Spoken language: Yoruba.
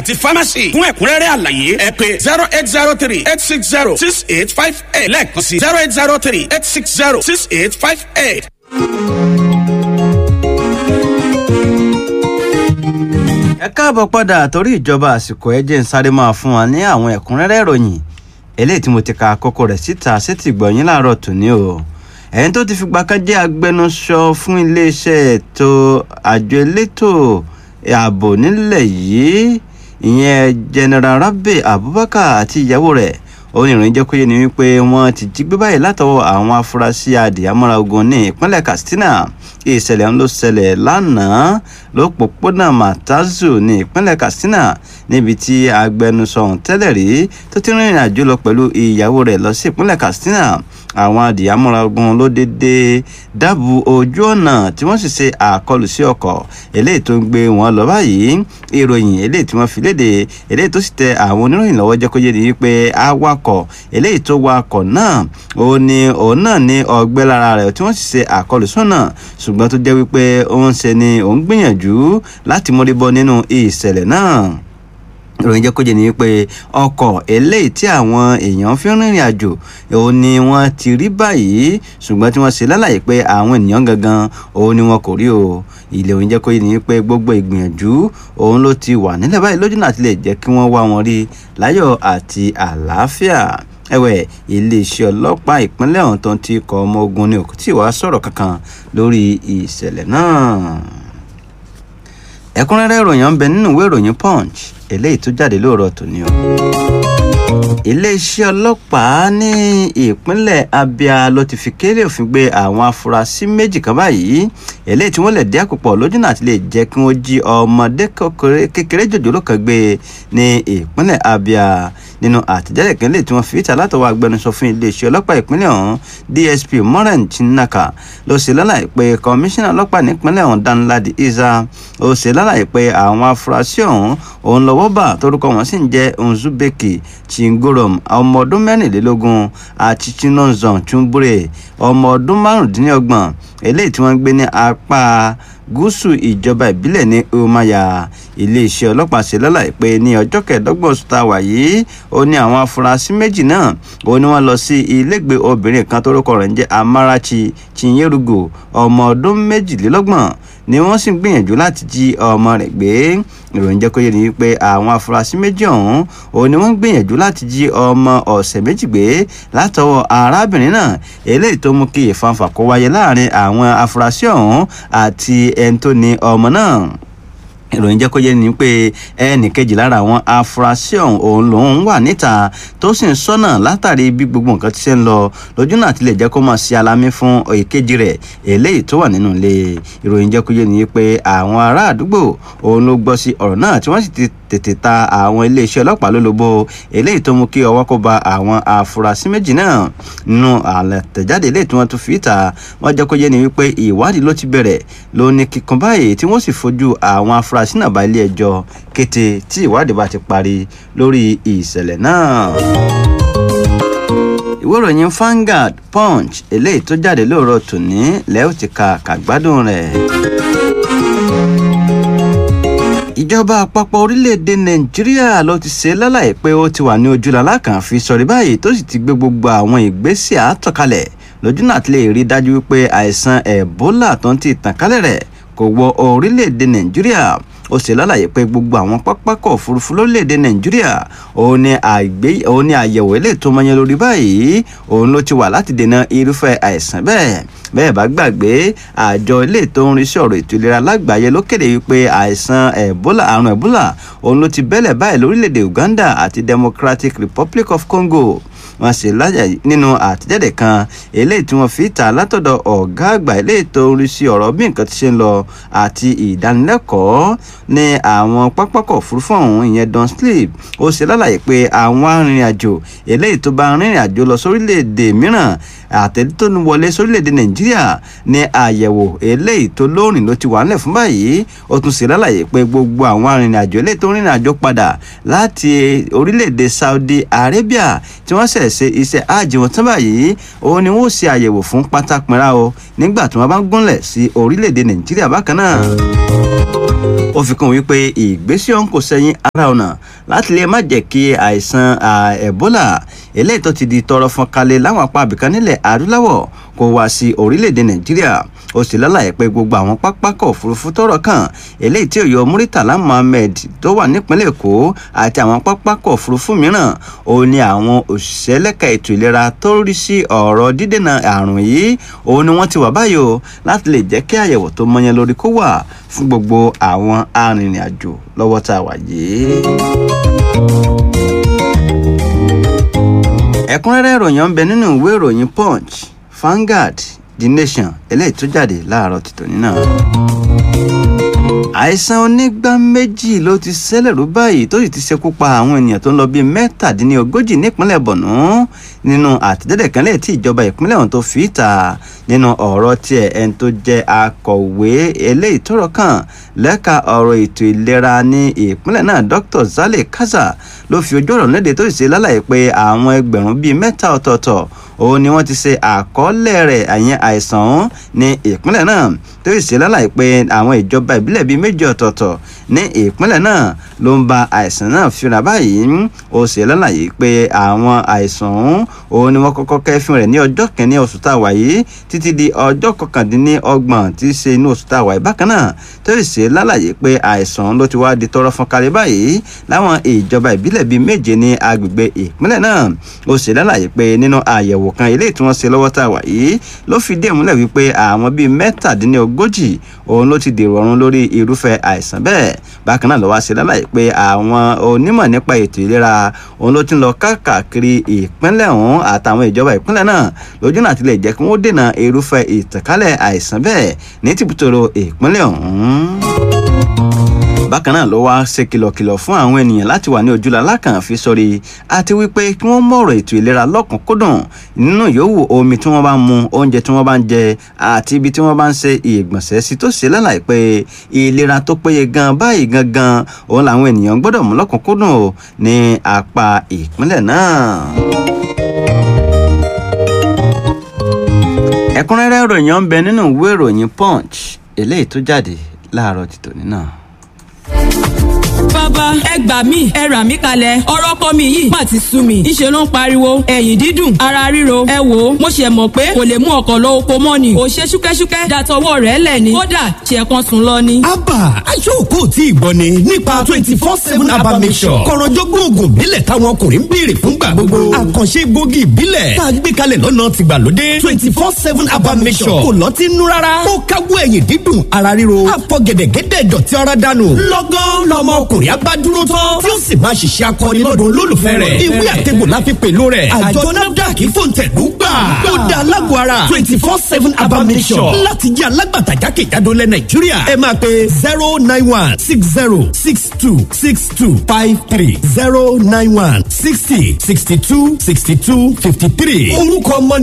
ti pharmacy fún ẹ̀kúnrẹ́rẹ́ àlàyé ẹ pé zero eight zero three eight six zero six eight five eight lẹ́ẹ̀kan sí zero eight zero three eight six zero six eight five eight. ẹ káàbọ̀ padà torí ìjọba àsìkò ẹ jẹ́ ń sáré máa fún wa ní àwọn ẹ̀kúnrẹ́rẹ́ ìròyìn eléyìí tí mo ti ka àkókò rẹ̀ síta sétí gbọ̀nyìn láàárọ̀ tòní o ẹni tó ti fìgbà kan jẹ́ agbẹnusọ fún iléeṣẹ́ ètò àjọ elétò ààbò nílẹ̀ yìí ìyẹn general rabi abubakar àti ìyàwó rẹ̀ oníròyìn jẹ́ kó yé ni wípé wọ́n ti jí gbé báyìí látọwọ́ àwọn afurasí adìyàmọ́ra ogun ní ìpínlẹ̀ katsina ìṣẹ̀lẹ̀ ń ló ṣẹlẹ̀ lánàá lópòpónà matazu ní ìpínlẹ̀ katsina níbi tí agbẹnusọ ọ̀hún tẹ́lẹ̀ rí tó ti rìnrìn àjò lọ pẹ̀lú ìyàwó rẹ̀ lọ sí ìpínlẹ̀ katsina àwọn adìyàmọ́ra ogun ló dédé dábù ojú ọ̀nà tí wọ́n sì ṣe àkọlù sí ọkọ̀ eléyìí tó ń gbé wọn lọ báyìí ìròyìn eléyìí tí wọ́n fi léde eléyìí tó sì tẹ àwọn oníròyìn lọ́wọ́ jẹ́ kó yé ni wípé awakọ̀ eléyìí tó wakọ̀ náà òun ni òun náà ní ọgbẹ́ lára rẹ̀ tí wọ́n sì ṣe àkọlù sọ́nà ṣùgbọ́n tó jẹ́ wípé òun ṣe ni òun gbìyànjú láti mórí bọ́ nínú ìṣẹ̀lẹ̀ náà ìròyìn jẹ́ kó jẹ́ ni wípé ọkọ̀ eléyìí tí àwọn èèyàn fi ń rìnrìn àjò òun ni wọ́n ti rí báyìí ṣùgbọ́n tí wọ́n ṣe lálàyé pé àwọn ènìyàn gangan òun ni wọn kò rí o ilé òun jẹ́ kó jẹ́ ni wípé gbogbo ìgbìyànjú òun ló ti wà nílẹ̀ báyìí lójú náà ti lè jẹ́ kí wọ́n wá wọn rí láyọ̀ àti àlàáfíà ẹ̀wẹ̀ iléeṣẹ́ ọlọ́pàá ìpínlẹ̀ ọ̀hún tó ń ti kọ ọmọ ogun ni òkú tí wàá sọ̀rọ̀ kankan lórí ìṣẹ̀lẹ̀ náà ẹ̀kúnrẹ́rẹ́ ìròyìn ń bẹ nínú ìwé ìròyìn punch eléyìí tó jáde lóòrọ̀ tòní o iléeṣẹ́ ọlọ́pàá ní ìpínlẹ̀ abia ló ti fi kéré òfin gbé àwọn afurasí méjì kan báyìí eléyìí tí wọ́n lè dé àpòpọ̀ lójúnà àti lè jẹ́ kí wọ́n jí ọmọdé kékeré jòjòló kan gbé ní ìpínlẹ̀ abia nínú àtẹ̀jáde kan lè tí wọ́n fi ìta látọwọ́ agbẹnusọ fún iléeṣẹ́ ọlọ́pàá ìpínlẹ̀ ọ̀hún dsp moran chinaka ló ṣe lálàyé pé kọmíṣánná ọlọ́pàá nípínlẹ̀ ọ̀hún danladi isa ó ṣe lálàyé pé àwọn afurasí ọ̀hún òun lọ́wọ́ bà torúkọ wọn sì ń jẹ́ nzubeki chingorom ọmọ ọdún mẹ́rìnlélógún àti chinonzon chumbure ọmọ ọdún márùndínlọ́gbọ̀n eléyìí tí wọ́n ń gbé ní apá gúúsù ìjọba ìbílẹ̀ ní umaya iléeṣẹ́ ọlọ́pàá ṣe lálàyé pé ní ọjọ́ kẹẹ̀ẹ́dọ́gbọ̀n oṣù tá a wà yìí ó ní àwọn afurasí méjì náà ó ní wọ́n lọ sí ilégbèé obìnrin kan tórúkọ rẹ̀ ń jẹ́ amarachi chinyerugo ọmọ ọdún méjìlélọ́gbọ̀n ni wọ́n sì ń gbìyànjú láti jí ọmọ rẹ̀ gbé ìròyìn jẹ́ kó yé ni pé àwọn afurasí méjì ọ̀hún òun ni wọ́n ń gbìyànjú láti jí ọmọ ọ̀sẹ̀ méjì gbé látọwọ́ arábìnrin náà eléyìí tó mú kí ìfanfà kó wáyé láàrin àwọn afurasí ọ̀hún àti ẹni tó ní ọmọ náà ìròyìn jẹ́ kó yé ni pé ẹnì kejì lára àwọn afurasí ọ̀hún òun lòun wà níta tó sì ń sọ́nà látàrí bí gbogbo nǹkan ti ṣe ń lọ lójú náà ti lè jẹ́ kó máa ṣe alámí fún èkejì rẹ̀ eléyìí tó wà nínú ilé ìròyìn jẹ́ kó yé ni pé àwọn ará àdúgbò òun ló gbọ́ sí ọ̀rọ̀ náà tí wọ́n sì ti tètè ta àwọn iléeṣẹ́ ọlọ́pàá lólobó eléyìí tó mú kí ọwọ́ kó ba àwọn afurasí méjì náà nínú àlẹ̀tẹ̀jáde eléyìí tí wọ́n tún fi ta wọ́n jẹ́ kó yé ni wípé ìwádìí ló ti bẹ̀rẹ̀ ló ní kíkan báyìí tí wọ́n sì fojú àwọn afurasí náà bá ilé ẹjọ́ kété tí ìwádìí bá ti parí lórí ìṣẹ̀lẹ̀ náà ìwé ìròyìn Vanguard Punch eléyìí tó jáde lóòrọ̀ tòní lẹ́yìn tí ka kàgbádùn rẹ̀ ìjọba àpapọ̀ orílẹ̀-èdè nàìjíríà ló ti ṣe lálàyé pé ó ti wà ní ojúlàlá kan fi sọ̀rí báyìí tó sì ti gbé gbogbo àwọn ìgbésẹ̀ àtọ̀kalẹ̀ lójú náà ti lè rí dájú wípé àìsàn ẹ̀bólà tó ń ti tàn kálẹ̀ rẹ̀ kò wọ orílẹ̀-èdè nàìjíríà ó ṣe lálàyé pé gbogbo àwọn pápákọ̀ òfurufú lórílẹ̀‐èdè nàìjíríà òun ni àyẹ̀wò eléyìí tó mọyán lórí báyìí òun ló ti wà láti dènà irúfẹ́ àìsàn bẹ́ẹ̀ bẹ́ẹ̀ bá gbàgbé àjọ ilé tó ń rí sí ọ̀rọ̀ ètò ìlera lágbàáyé ló kéde wípé àìsàn ẹ̀bólà àrùn ẹ̀bólà òun ló ti bẹ́lẹ̀ báyìí lórílẹ̀‐èdè uganda àti democratic republic of congo wọ́n ṣe lájà nínú àtẹ̀jáde kan eléyìí tí wọ́n fi ta látọ̀dọ̀ ọ̀gá àgbà eléyìí tó ń rí sí ọ̀rọ̀ bí nǹkan ti ṣe ń lọ àti ìdánilẹ́kọ̀ọ́ ní àwọn pápákọ̀ òfurufú ọ̀hún ìyẹn don sleep ó ṣe lálàyé pé àwọn arìnrìn-àjò eléyìí tó bá rìnrìn àjò lọ sórílẹ̀-èdè mìíràn àtẹ̀lé tó ń wọlé sórílẹ̀-èdè nàìjíríà ní àyẹ̀wò eléyìí tó lóòrìn ló ti wà nílẹ̀ fún báyìí ó tún ṣe lálàyé pé gbogbo àwọn arìnrìn-àjò eléyìí tó ń rìnrìn àjò padà láti orílẹ̀-èdè saudi arabia tí wọ́n ṣẹ̀ ṣe iṣẹ́ hajj wọn tán báyìí òun ni wọ́n ṣe àyẹ̀wò fún pátápínra o nígbà tí wọ́n bá ń gúnlẹ̀ sí orílẹ̀-èdè nàìjíríà bákan náà ó fi kún wípé ìgbésẹ̀ ọ̀hún kò sẹ́yìn ara ọ̀nà láti lè má jẹ́ kí àìsàn ebola eléyìí tó ti di tọrọ fọn kalẹ̀ láwọn apá abìkan nílẹ̀ adúláwọ̀ kó wá sí orílẹ̀-èdè nàìjíríà ó sì lálàyé pé gbogbo àwọn pápákọ̀ òfurufú tọrọ kàn eléyìí tí òyò muritala muhammed tó wà nípínlẹ̀ èkó àti àwọn pápákọ̀ òfurufú mìíràn ó ní àwọn òṣìṣẹ́ lẹ́ka ètò ìlera tó rí sí ọ̀rọ̀ dídènà àrùn yìí òun ni wọ́n ti wà báyìí o láti lè jẹ́ kí àyẹ̀wò tó mọyán lórí kó wà fún gbogbo àwọn arìnrìn-àjò lọ́wọ́ tá a wà yìí. ẹ̀kúnrẹ́rẹ́ ìròyìn ń bẹ nínú ìwé ìròyìn punch Vanguard The Nation eléyìí tó jáde láàárọ̀ tìtòní náà. àìsàn onígbá méjì ló ti ṣẹlẹ̀ rú báyìí tó sì ti ṣekú pa àwọn ènìyàn tó ń lọ bíi mẹ́tàdínlógójì nípínlẹ̀ Borno nínú àtẹ̀jáde kan lẹ́yìn tí ìjọba ìpínlẹ̀ ọ̀hún tó fi ta nínú ọ̀rọ̀ tiẹ̀ ẹni tó jẹ́ akọ̀wé eléyìí tọ́rọ̀ kàn lẹ́ka ọ̀rọ̀ ètò ìlera ní ìpínlẹ̀ náà Dr. Zale Kaza ló fi ojú ọ̀rọ̀ léde tó sì ṣe lálàyé pé àwọn ẹgbẹ̀rún bíi mẹ́ta ọ̀tọ̀ọ̀tọ̀ òun ni wọ́n ti ṣe àkọọ́lẹ̀ rẹ̀ àyẹn àìsàn ọ̀hún ní ìpínlẹ̀ náà tó sì ṣe lálàyé pé àwọn ìjọba ìbílẹ̀ bíi méjì ọ̀tọ̀ọ̀tọ̀ ní ìpínlẹ̀ náà ló ń ba àìsàn náà fínra báyìí ó ṣe lálàyé pé àwọn àìsàn ọ̀hún òun ni wọ́n kọ́kọ́ kẹ́fín rẹ̀ ní ọjọ́ kẹ́ni oṣù tá a wà yìí títí di ọjọ́ kọkàndínlọ́gbọ̀n tí í ṣe inú oṣù tá a wà yìí bákan náà tó sì ṣe lálàyé pé àìsàn ló ti wá di tọrọ fún kalẹ̀ báyìí láwọn ìjọba ìbílẹ̀ bíi méje ní agbègbè ìpínlẹ̀ náà ó ṣe lálàyé pé nínú àyẹ̀wò kan eléyìí tí wọ́n ṣe lọ́wọ́ tá a wà yìí ló fi dé ìmúlẹ̀ wípé àwọn bíi mẹ́tàdínlógójì òun ló ti dèrò ọ̀run lórí irúfẹ́ àìsàn bẹ́ẹ̀ bákan náà ló wá ṣe lálàyé pé àwọn onímọ̀ nípa ètò ìlera òun ló ti ń lọ káàkiri ìpínlẹ̀ ọ̀hún àtàwọn ìjọba ìpínlẹ̀ náà lójú náà ti lè jẹ́ kí wọ́n dènà irúfẹ́ ìtànkálẹ̀ àìsàn bẹ́ẹ̀ ní tìbútòrò ìpínlẹ̀ ọ̀hún bákan náà ló wá ṣe kìlọ̀kìlọ̀ fún àwọn ènìyàn láti wà ní ojúlá alákànfi sórí àti wípé kí wọ́n mọ̀rọ̀ ètò ìlera lọ́kùnkúndùn nínú yòówù omi tí wọ́n bá ń mu oúnjẹ tí wọ́n bá ń jẹ àti ibi tí wọ́n bá ń ṣe ìgbọ̀nsẹ̀ sí tó ṣe lálàyé pé ìlera tó péye gan báyìí gangan òun làwọn ènìyàn gbọ́dọ̀ mú lọ́kùnkúndùn ní apá ìpínlẹ̀ náà. ẹ̀kúnrẹ́rẹ́ ìròyìn ń bẹ nínú ìwé ìròyìn punch eléyìí tó jáde láàárọ̀ tìtòní náà bàbá ẹ gbà mí ẹ rà mí kalẹ̀ ọ̀rọ̀ kọ́ mi yìí má ti sú mi ìṣe ló ń pariwo ẹ̀yìn dídùn ara ríro ẹ wò ó mo ṣe mọ̀ pé kò lè mú ọkọ̀ lọ oko mọ́ ni ò ṣe ṣúkẹ́ṣúkẹ́ dàtọwọ́ rẹ̀ lẹ̀ ni kódà ṣe kan sùn lọ ni. abba aṣọ́kù tí ì gbọ́ ni nípa twenty four seven abba mission kọ̀rọ̀jọ́gbọ́n oògùn ìbílẹ̀ táwọn ọkùnrin ń béèrè fúngbà gbogbo àkànṣe gbòógì ìbílẹ̀ tá a gbé kalẹ̀ lọ́nà tìgbàlódé twenty four seven abba mission kò lọ́tí nú rárá ó káwọ́ ẹ̀yìn dídùn ara ríro àfọ̀gẹ̀dẹ̀gẹ̀dẹ̀ dọ̀tí ara dànù lọ́gán lọ́mọ ọkùnrin abá dúró tán tí ó sì máa ṣiṣẹ́ akọni lọ́dún olólùfẹ́ rẹ̀ ìwé àtẹ̀gbò la fi pèlò rẹ̀ àjọ nafdac fòǹtẹ̀lú gbà ó da alágbó ara twenty four seven abamisọ̀ láti jẹ́ alágbàtà jákèjádò lẹ̀ nàìjíríà ẹ máa pe zero nine one six zero six two six two five three zero nine one sixty sixty two sixty two fifty three orúkọ ọmọ